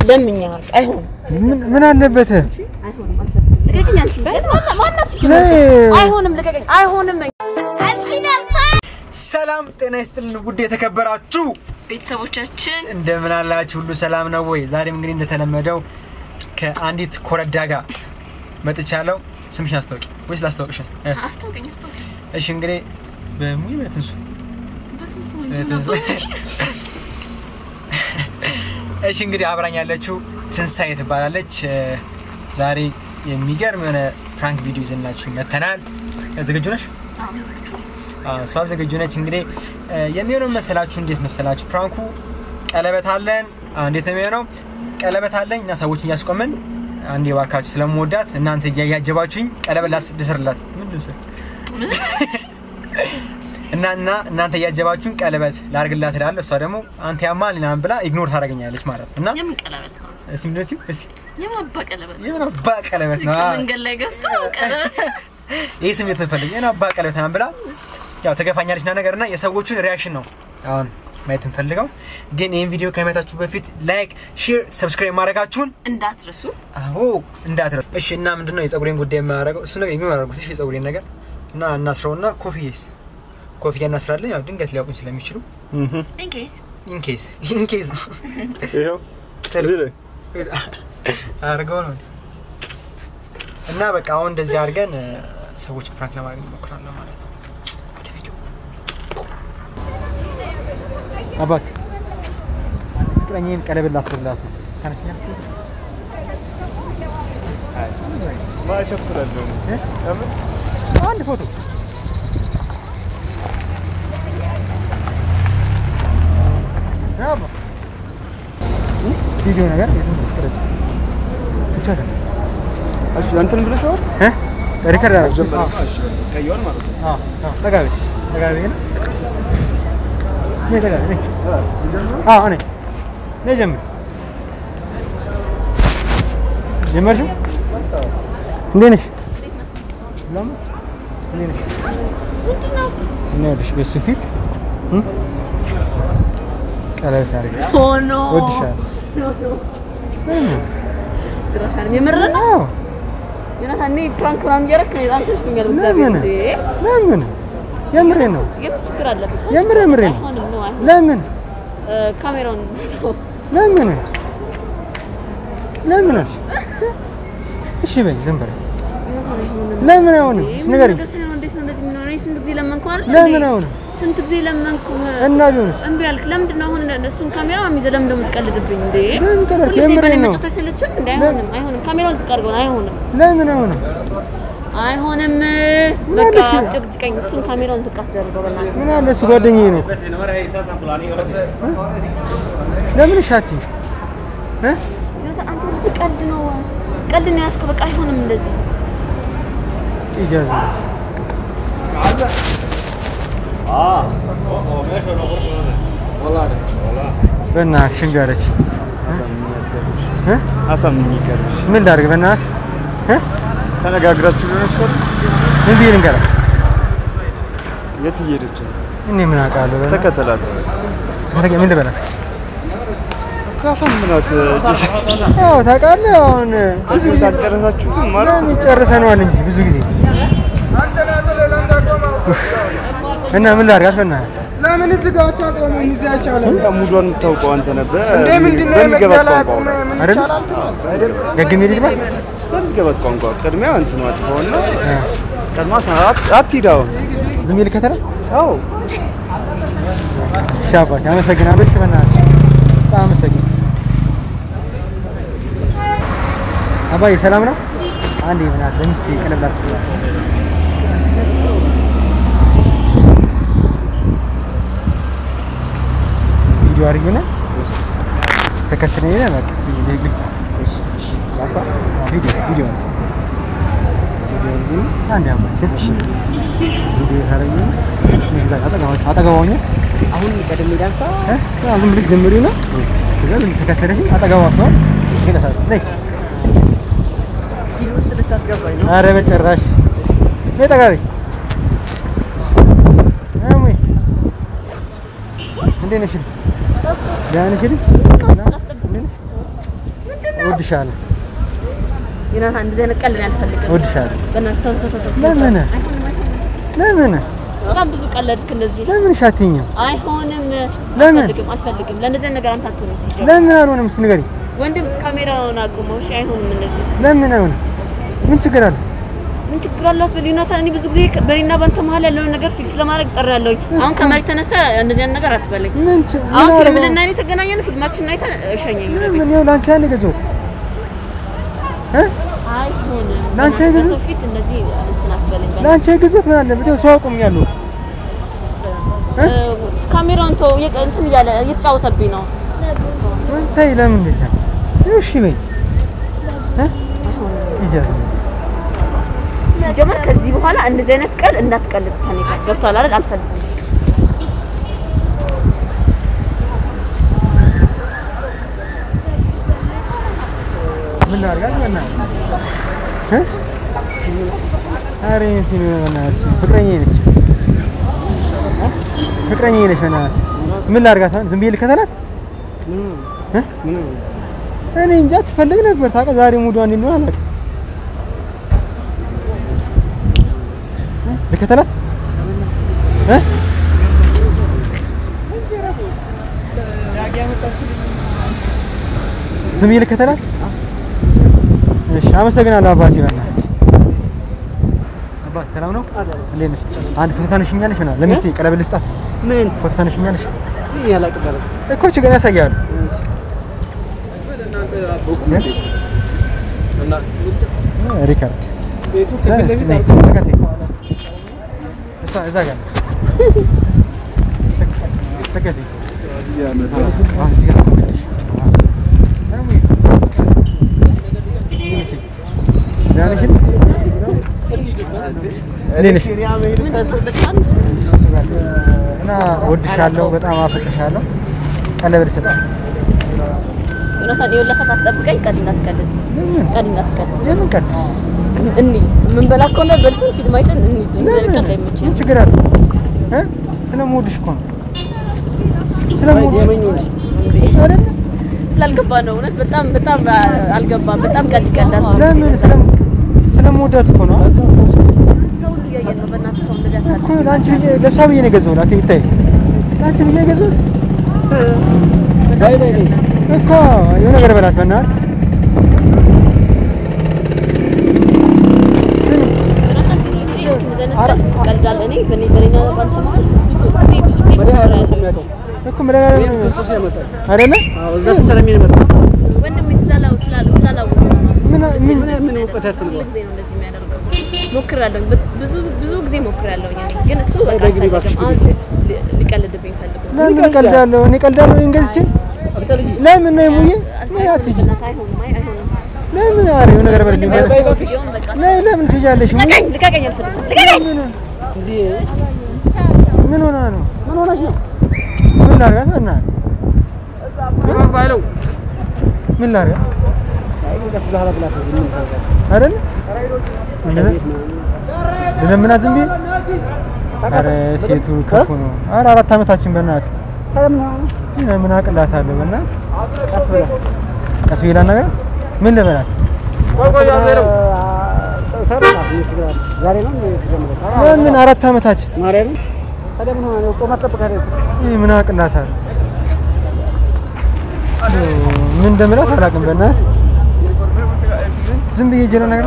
ለምኛል። አይሆንም፣ ምን ምን አለበት? አይሆንም። ልቀቀኝ አንቺ። ማና- ማናት ሲጀምር? ነይ። አይሆንም፣ ልቀቀኝ። አይሆንም። ሰላም ጤና ይስጥልን ውድ የተከበራችሁ ቤተሰቦቻችን እንደምን አላችሁ? ሁሉ ሰላም ነው ወይ? ዛሬም እንግዲህ እንደተለመደው ከአንዲት ኮረዳ ጋር መጥቻለሁ። ስምሽን አስታውቂ ወይስ ላስታውቅሽ? እ፣ አስታውቀኝ፣ አስታውቀኝ። እሺ እንግዲህ በሙይ በትንሱ በትንሱ በትንሱ እሺ እንግዲህ አብራኝ ያለችው ትንሳኤ ትባላለች። እ፣ ዛሬ የሚገርም የሆነ ፕራንክ ቪዲዮ ይዘናችሁ መተናል። ዝግጁ ነሽ? አዎ፣ እሷ ዝግጁ ነች። እንግዲህ እ፣ የሚሆነው መሰላችሁ እንዴት መሰላችሁ? ፕራንኩ ቀለበት አለን። አዎ፣ እንዴት ነው የሚሆነው? ቀለበት አለኝ እና ሰዎችን እያስቆምን አንዴ እባካችሁ ስለምወዳት እናንተ እያያጀባችሁኝ ቀለበት ላስ- ልስርላት ምን ልብስ እና እና እናንተ እያጀባችሁኝ ቀለበት ላርግላት እላለሁ። እሷ ደግሞ አንተ ያማል ምናምን ብላ ኢግኖር ታደርገኛለች ማለት ነው። እና የምን ቀለበት ነው? እስቲ ምንድን ነው የምትይው? እስቲ የማባ ቀለበት የምን አባ ቀለበት ነው? መንገድ ላይ ገዝቶ ቀለበት ይህ ስሜት ንፈልግ የምን አባ ቀለበት ምናምን ብላ ያው ተገፋኛለች ና ነገር እና የሰዎቹን ሪያክሽን ነው አሁን ማየት እንፈልገው። ግን ይህን ቪዲዮ ከማየታችሁ በፊት ላይክ፣ ሼር፣ ሰብስክራይብ ማድረጋችሁን እንዳትረሱ። አዎ እንዳትረሱ። እሺ እና ምንድነው የጸጉሬን ጉዳይ የማያደርገው እሱ ነገር የሚሆን አደረጉት። እሺ የጸጉሬን ነገር እና እናስረው እና ኮፍዬስ ኮፍያ እናስራለን። ያው ድንገት ሊያውቁኝ ስለሚችሉ ኢንኬስ ኢንኬስ ኢንኬስ ነው ይኸው እዚህ ላይ አድርገው ነው እና በቃ አሁን እንደዚህ አድርገን እ፣ ሰዎች ፕራንክ ለማድረግ እንሞክራለን ማለት ነው። ወደ ቪዲዮ አባት ፍቅረኛዬን ቀለበት ላስርላት ነው። ተነሽኛ ማሸኩላለሁ እ? ለምን አንድ ፎቶ አባ እ? ቪዲዮ ነገር የትም ቅረጭ ብቻ ተን እሺ እንትን ብለሽዋል እ? ሪከርድ አደረግ ጀመረ እሺ ቀይዋል ማለት ነው አዎ አዎ ጠጋቢ ጠጋቢ ነው ነይ ጠጋቢ ነይ አዎ እኔ ነይ ጀምር ጀመርሽው እንዴት ነሽ ለምን እንዴት ነሽ እና ይኸውልሽ በሱ ፊት እ? ቀለበት አድርጌ ሆኖ እወድሻለሁ ጭራሻን የምር ነው አዎ ዮናታን እኔ ፕራንክ ምናምን እያደረክ ነው በጣም ተሽቶኛል። ለምን እግዚአብሔር እንዴ! ለምን የምሬን ነው የምን ችግር አለበት? የምር የምሬን ነው አይሆንም ነው አይሆንም። ለምን እ፣ ካሜራውን ተው። ለምን ለምን አልሽ? እሺ በይ ዝም በይ ዮናታን አይሆንም። ለምን አይሆንም? እንዴ! እስኪ ምን ንገሪኝ። ነገር ሳይሆን እንዴት ነው እንደዚህ የምንሆነው? እኔ ስንት ጊዜ ለመንኩህ አይደል? ለምን እንዴ! አይሆንም? ስንት ጊዜ ለመንኩህ እና ቢሆንስ እምቢ አልክ። ለምንድን ነው አሁን እሱን ካሜራ ይዘህ ለምን ደግሞ የምትቀልድብኝ እንዴ? ለምን ቀለድክ? ሁልጊዜ የምሬን በእኔ ነው። መጫወት አይሰለችም እንዴ? አይሆንም፣ አይሆንም። ካሜራውን ዝቅ አድርገው። አይሆንም፣ ለምን አይሆንም? አይሆንም። ምን በቃ አለሽ? ጭቅጭቀኝ። እሱን ካሜራውን ዝቅ አስደርገው በእናትህ። ምን አለ እሱ ጓደኛዬ ነው። ለምን ሻቲ እ ዮናታን፣ አንተ እንደዚህ ቀልድ ነው ቀልድ ነው ያዝከው። በቃ አይሆንም እንደዚህ ኢጃዝ በእናትሽ እምቢ አለች እ አሳምኝ ይቀርሽ ምን ላድርግ በእናትህ እ ተነጋግራችሁ ሊሆን ይችላል ምን ብዬሽ ልንገራት? የት እየሄደች ነው እኔ ምን አውቃለሁ? በእናትህ ተከተላት ተረገ ምን ልበላት? ካሳምናት ያው ታውቃለህ አሁን ብዙ ጊዜ አልጨረሳችሁትም ማለት ለምን ጨርሰነዋል እንጂ ብዙ ጊዜ እና ምን ላድርጋት በእናትህ ለምን እዚህ ጋር አታቆሙም? እዚህ አይቻልም። በቃ ሙዷን የምታውቀው አንተ ነበር እንዴ ምንድን ነው በሚገባት የመግደል ቋንቋ አቅም? ነው ምን አይደል? ይቻላል? ገግሜ ልጅባት በሚገባት ቋንቋ ቅድሚያ እንትኑ አጥፋውና ቀድማ ሰዓት አትሂድ አሁን ዝም ብዬ ልከተላት? አዎ እሺ አባቴ አመሰግናለሁ። እሺ በእናትሽ በጣም አመሰግናለሁ። አባዬ ሰላም ነው? አንዴ በእናትህ ለሚስቴ ቀለብ ላስብላት። ቪዲዮ አድርጊውና ተከትለኝ ሄደህ በቃ ግልጽ ላሳ ቪዲዮ ቪዲዮ ነው። ቪዲዮ እዚህ አንዴ አባዬ ቪዲዮ ታደርጊውና እዛ አጠገባ- አጠገቧ ሆኜ አሁን ቀደም ዳንሳ እ? አዎ፣ ዝም ብለሽ ጀምሪውና ከዛ ዝም ተከተለሽ አጠገቧ ሰው ይገታታል። ነይ ውስጥ ልታስገባኝ ነው። ኧረ በጭራሽ ነይ ጠጋ በይ። እሙይ እንዴት ነሽ? ደህና ነሽ? እንዴት ነሽ? እወድሻለሁ ዮናታን እንደዚህ አይነት ቀልድ እኔ አልፈልግም። እወድሻለሁ። በእናትህ ተው ተው ተው ተው። ለምን? አይሆንም፣ አይሆንም። ለምን በጣም ብዙ ቀለድክ እንደዚህ። ለምን ሻትኝም አይሆንም። ለምን? አልፈልግም፣ አልፈልግም። ለእንደዚህ አይነት ነገር አንተ አትሆንም ሲጀምር። ለምን አልሆነም? እስኪ ንገሪኝ። ወንድም ካሜራውን አቁመው። እሺ፣ አይሆንም እንደዚህ። ለምን አይሆንም? ምን ችግር አለ? ምን ችግር አለው አስበል ዮናታን። እኔ ብዙ ጊዜ በእኔና በአንተ መሀል ያለውን ነገር ፊክስ ለማድረግ ጠራለሁኝ። አሁን ከመሬት ተነስተህ እንደዚህ አይነት ነገር አትበለኝ። ምን ች- ምን አሁን ፊልም አደረገው? ልናይ የተገናኘን ፊልማችንን አይተን እሸኘኝ። ለምን ይኸው ለአንቺ ያን የገዛሁት እ አይሆንም። ለአንቺ በእናትህ አይገዛም? በሰው ፊት እንደዚህ እንትን አትበለኝ። ለአንቺ የገዛሁት ምን አለበት? ይኸው ሰው አቁሜያለሁ። እ፣ ካሜራውን ተው፣ እየቀ- እንትን እያለ እየተጫወተብኝ ነው። ምን ተይ፣ ለምን እንዴት አለ? ይኸው እሺ በይ እ ይጃዝ ሲጀመር ከዚህ በኋላ እንደዚህ አይነት ቀል እንዳትቀልድ ከኔ ጋር ገብቷል አይደል? አልፈልግም። ምን ላድርጋት? በእናትህ እ ኧረ እንትን በእናትሽ ፍቅረኛዬ ነች እ ፍቅረኛዬ ነች። በእናትህ ምን ላድርጋት? አሁን ዝም ብዬ ልከተላት? እ እኔ እንጃ ትፈልግ ነበር ታውቃ። ዛሬ ሙዷ እንዴት ነው አላውቅም። እ ልከተላት እ ዝም ብዬ ልከተላት? እሺ፣ አመሰግናለሁ አባቴ። በእናትህ አባት ሰላም ነው? እንዴት ነሽ? አንድ ፎቶ ታነሽኛለሽ? ምናምን ለሚስቴ ቀለበት ልስጣት። ምን ፎቶ ታነሽኛለሽ ያላቅበረ እኮ ችግር ያሳያሉ። ሪካርድ ቤቱ ከፊት ለፊት ነይ፣ አርቆ ተከተይ። እሷ እዛ ጋር ነች። ተከተይ። አሁን እዚህ ጋር ትቆያለሽ። አዎ። ደህና ነሽ? እንዴት ነሽ? እና እወድሻለሁ፣ በጣም አፈቅርሻለሁ። ቀለበት ልሰጥሽ። ዮናታን የወላ ሰዓት አስጠብቀኝ። ቀድ እንዳትቀልድ፣ ለምን? ቀድ እንዳትቀልድ። የምን ቀን? እኒ ምን በላ ከሆነ በልተን ፊልም አይተን እኒ እንደዚህ ቀልድ አይመችም። ምን ችግር አለ? እ? ስለምወድሽ እኮ ነው። ስለምወድሽ አይደል? ስላልገባ ነው እውነት። በጣም በጣም አልገባም። በጣም ቀልድ ይቀልዳል። ለምን? ስለም ስለምወዳት እኮ ነው። ሰው ሁሉ እያየን ነው። በእናትህ ሰው እንደዚህ አታድርግ። እኮ ለአንቺ ብዬ ለእሷ ብዬ ነው የገዛሁት። ይታይ ለአንቺ ብዬ የገዛሁት በጣም ይቀልዳል። እኮ የሆነ ነገር በላት በእናትህ። ስሚ ዮናታን ሁሉ ጊዜ እንደዚህ አይነት ቀልድ ትቀልዳለህ። እኔ በእኔ በእኔና በአንተ መሀል ብዙ ጊዜ ብዙ ጊዜ ሞክሬያለሁ። እኮ መድኃኒዓለም ክርስቶስ ያመጣል። አይደለ? አዎ እዛ ተሰለሚ ነው የመጣው። ወንድሜ ስላላው ስላላው ስላላወቀው ነው። ምን ምን ምን ምን እውቀት ያስፈልገዋል? ሁሉ ጊዜ ነው እንደዚህ የሚያደርገው። ሞክሬያለሁ፣ ብ- ብዙ ብዙ ጊዜ ሞክሬያለሁ። እኔ ግን እሱ በቃ በግሪ እባክሽ አልፈልግም። አሁን ሊ- ሊቀልድብኝ ፈልጎ ለምን እቀልዳለሁ? እኔ እቀልዳለሁ እኔን ገዝቼ አትቀልጂ። ለምን ነው ሙዬ? ነይ አልፈልግም። አትሂጂ። በእናትህ አይሆንም፣ አይ አይሆንም። ለምን? ኧረ የሆነ ነገር በልኝ። ወንድሜ በቃ ቢሆን በቃ ነይ ለምን ትሄጃለሽ? ሙዬ? ልቀቀኝ፣ ልቀቀኝ፣ አልፈልግም፣ ልቀቀኝ። ምን እንዴ ምን ሆና ነው? ምን ሆነሽ ነው? ምን ላድርጋት? በእናትህ ባይለው ምን ላድርጋት? ቀስ ብለህ አላብላት። ምን ታደርጋለህ? አይደል? ቤት ነው። ልለምናት ዝም ብዬ? ኧረ ሴቱ ክፉ ነው። ኧረ አራት ዓመታችን በእናትህ ታዲያ ምን ሆነህ ነው? እኔ ምን አቅላታለሁ? በእናትህ ቀስ ብለህ ቀስ ብዬ ላናግራት? ምን ልበላት? ቀስ ብለህ አ- ሰርታት ምን ችግር አለ? ዛሬ ነው የተጀመረው። ለምን አራት ዓመታችን? ማርያምን ታዲያ ምን ሆነህ ነው? ቆማ ትጠብቃለህ እኮ። እኔ ምን አቅላታለሁ? ምን እንደምላት አላውቅም። በእናትህ ዝም ብዬ ጀለ ነገር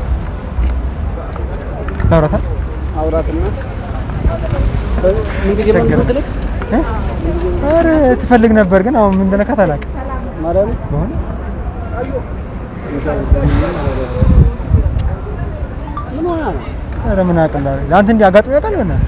ላውራታ አውራትና ምን ጊዜ ነው ቸገረኝ። የምትልክ? እ? ኧረ ትፈልግ ነበር ግን አሁን ምን እንደነካት አላውቅም። ማርያምን በሆነ ምን ሆነህ ነው? ኧረ ምን አቅላለሁ? ለአንተ እንዲህ አጋጥሞ ያውቃል? በእናትህ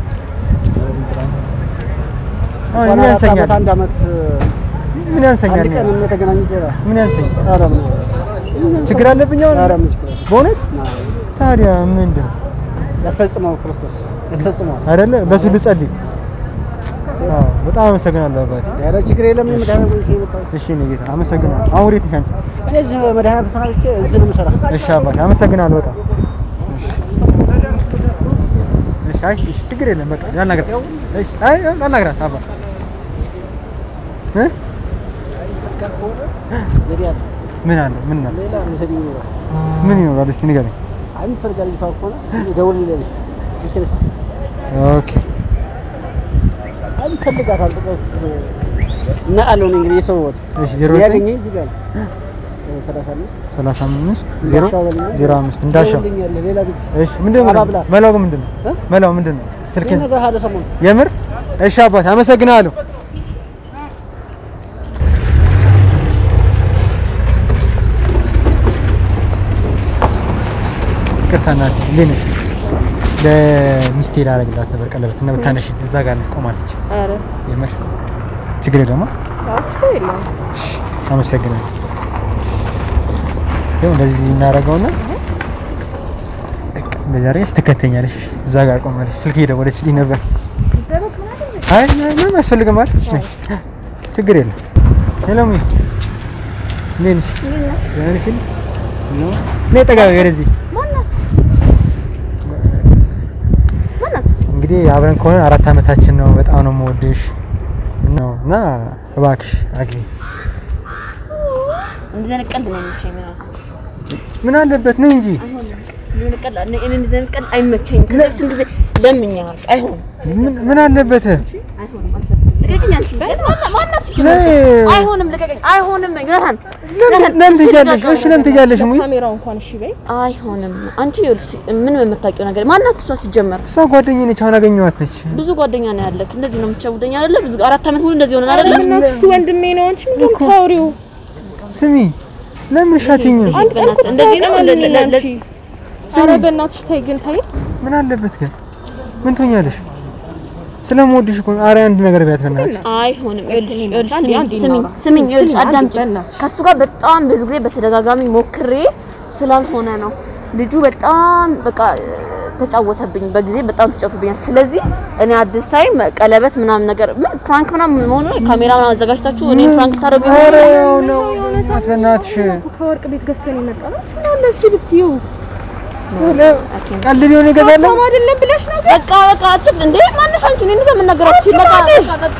አሁን ምን እንኳን አራት ያንሰኛል? ዓመት አንድ ዓመት ምን ያንሰኛል? አንድ ቀን የተገናኙት ይላል። ምን ያንሰኛል? ኧረ ምን ችግር አለብኝ አሁን? ኧረ ምን ችግር አለ? በእውነት ታዲያ ምንድን ነው? ያስፈጽመው ክርስቶስ ያስፈጽመው። አይደለ በሱ ልጸልይ። አዎ በጣም አመሰግናለሁ አባቴ። ኧረ ችግር የለም። መድኃኒት ነው የመጣው። እሺ እኔ ጌታ አመሰግናለሁ። አሁን ወዴት ነሽ አንቺ? እኔ እዚህ መድኃኒት ተሰናብቼ እዚህ ነው የምሰራ። እሺ አባቴ አመሰግናለሁ በጣም እሺ። እሺ አይ እሺ፣ ችግር የለም በቃ ላናግራት። እሺ አይ ላናግራት አባ እ ዘዴ አለ። ምን አለ? ምን አለ? ሌላ መሰለኝ ይኖራል። ምን ይኖራል? እስቲ ንገረኝ። አይ የምትፈልጋት ልጅቷ ከሆነ ደውል ይለኝ ስልኬን ስጥ። ኦኬ አይ ይፈልጋታል። በቃ እና አለው እኔ እንግዲህ የሰው ወጥ እሺ፣ ዜሮ ዘጠኝ ያገኘኝ እዚህ ጋር ነው። ሰላሳ አምስት ሰላሳ አምስት ዜሮ እንዳሻው በልኝ። ዜሮ አምስት እንዳሻው። ደውልልኛለህ ሌላ ልጅ እሺ፣ ምንድን ነው አባብላት። መላው ግን ምንድን ነው እ? መላው ምንድን ነው? ስልኬን እነግርሃለሁ ሰሞኑን የምር እሺ፣ አባት አመሰግናለሁ። ይቅርታ እናቴ፣ እንዴት ነሽ? ለሚስቴ ላደርግላት ነበር ቀለበት እና ብታነሽ እዛ ጋር ነች ቆማለች። ኧረ የምር ችግር የለውም። ችግር የለውም። አመሰግናለሁ። ይኸው እንደዚህ እናደርገውና እንደዚህ አድርገሽ ትከተኛለሽ። እዛ ጋር ቆማለች። ስልክ እየደወለችልኝ ነበር። አይ አይ፣ ምንም አያስፈልግም አይደል? ነይ፣ ችግር የለም። ሄሎ ሚ እንዴት ነሽ? ደህና ነሽ? ኖ ነይ ጠጋ በይ ወደዚህ። ማናት? እንግዲህ አብረን ከሆነ አራት አመታችን ነው። በጣም ነው የምወድሽ ነው እና እባክሽ አግቢ። እንደዚህ አይነት ቀልድ ነው የሚመቸኝ ምናምን ምን አለበት ነይ እንጂ አይሆንም። እንደዚህ አይነት ቀልድ እኔ እኔ እንደዚህ አይነት ቀልድ አይመቸኝም። ከዚህ በፊት ስንት ጊዜ ለምኜሃል። አይሆንም ምን ምን አለበት? አይሆንም። አልፈልግም። ልቀቀኝ አንቺ። ማና- ማናት ሲጀመር? ነይ። አይሆንም። ልቀቀኝ። አይሆንም። ግረሃን ለምን ለምን ትሄጃለሽ? እሺ ለምን ትሄጃለሽ? ሙይ ካሜራው እንኳን እሺ በይ። አይሆንም። አንቺ ይኸውልሽ ምን የምታውቂው ነገር ማናት? እሷ ሲጀመር እሷ ጓደኛዬ ነች። አሁን አገኘኋት ነች። ብዙ ጓደኛ ነው ያለክ። እንደዚህ ነው የምትሸውደኝ አይደለ? ብዙ አራት አመት ሙሉ እንደዚህ ሆነን አይደለ? እና እሱ ወንድሜ ነው። አንቺ ምንድን ነው የምታወሪው? ስሚ ለምን ሻትኝም? አንድ ቀን እኮ እንደዚህ ነው ተቀበልኝ ለ- ለ- አንቺ። ኧረ በእናትሽ ተይ ግን ተይ። ምን አለበት ግን ምን ትሆኛለሽ? ስለምወድሽ እኮ ነው። ኧረ አንድ ነገር ቢያት በእናትሽ። አይሆንም። ይኸውልሽ ይኸውልሽ አንዴ ስሚኝ አንዴ ስሚኝ እናውራ። ስሚኝ ይኸውልሽ አንዴ አዳምጪኝ። በእናትሽ። ከሱ ጋር በጣም ብዙ ጊዜ በተደጋጋሚ ሞክሬ ስላልሆነ ነው። ልጁ በጣም በቃ ተጫወተብኝ፣ በጊዜ በጣም ተጫወተብኛል። ስለዚህ እኔ አዲስ ታይም ቀለበት ምናምን ነገር ምን ፕራንክ ምናምን መሆኑ ነው። ካሜራ ምናምን አዘጋጅታችሁ እኔ ፕራንክ ታደርጉ ኧረ ይሆናል። ያው ነው በእናትሽ በእናትሽ። ከወርቅ ቤት ገዝተን የመጣ ነው። ምን አለ እሺ ብትይው ቀልድ ቢሆን ይገዛለሁ። ሰው አይደለም ብለሽ ነው። በቃ በቃ አትል እንዴ ማነሽ አንቺ? እኔ እንደዛ የምናገራችሁ በቃ በቃ በቃ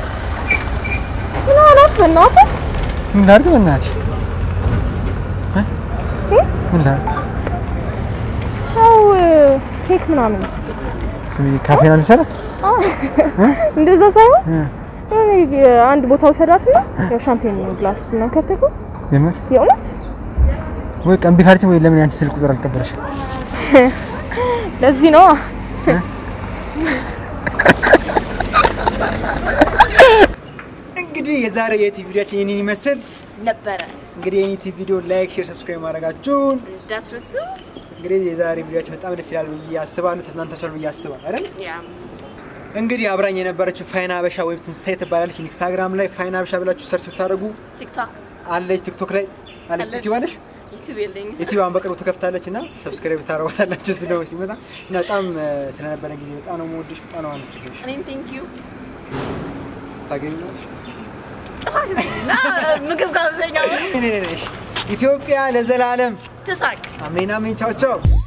ምን አላት በእናትህ? ምን ላድርግ በእናትሽ? እ? ምን ላድርግ? ያው ኬክ ምናምን ስሚ ካፌ ነው የሚሰራት? እንደዛ ሳይሆን እ? እኔ አንድ ቦታ ውሰዳትና ያው ሻምፔን ግላስ እና ከተኩ የምር የእውነት ወይ ቀን ቢካልቲ ወይ ለምን ያንቺ ስልክ ቁጥር አልቀበለሽ? ለዚህ ነው እንግዲህ የዛሬ የዩቲዩብ ቪዲዮችን ይህንን ይመስል ነበረ እንግዲህ የዩቲዩብ ቪዲዮ ላይክ፣ ሼር፣ ሰብስክራይብ ማድረጋችሁን እንዳትረሱ። እንግዲህ የዛሬ ቪዲዮችን በጣም ደስ ይላል ብዬ አስባለሁ። ተዝናንታችኋል ብዬ አስባለሁ አይደል? ያ እንግዲህ አብራኝ የነበረችው ፋይና ሀበሻ ወይም ትንሳኤ ትባላለች። ኢንስታግራም ላይ ፋይና ሀበሻ ብላችሁ ሰርች ብታደርጉ ቲክቶክ አለች። ቲክቶክ ላይ አለች። አለች። ዩቲዩብ አለሽ? ዩቲዩብ የለኝም። ዩቲዩብን በቅርቡ ትከፍታለች እና ሰብስክራይብ ታደርጓታላችሁ ስለው ሲመጣ እና በጣም እ፣ ስለነበረ ጊዜ በጣም ነው የምወድሽ፣ በጣም ነው የማመሰግንሽ። እኔም ቴንክ ዩ ታገኙናለሽ። እና ምግብ ጋብዘኛ ኢትዮጵያ ለዘላለም ትሳቅ አሜን አሜን። ቻው ቻው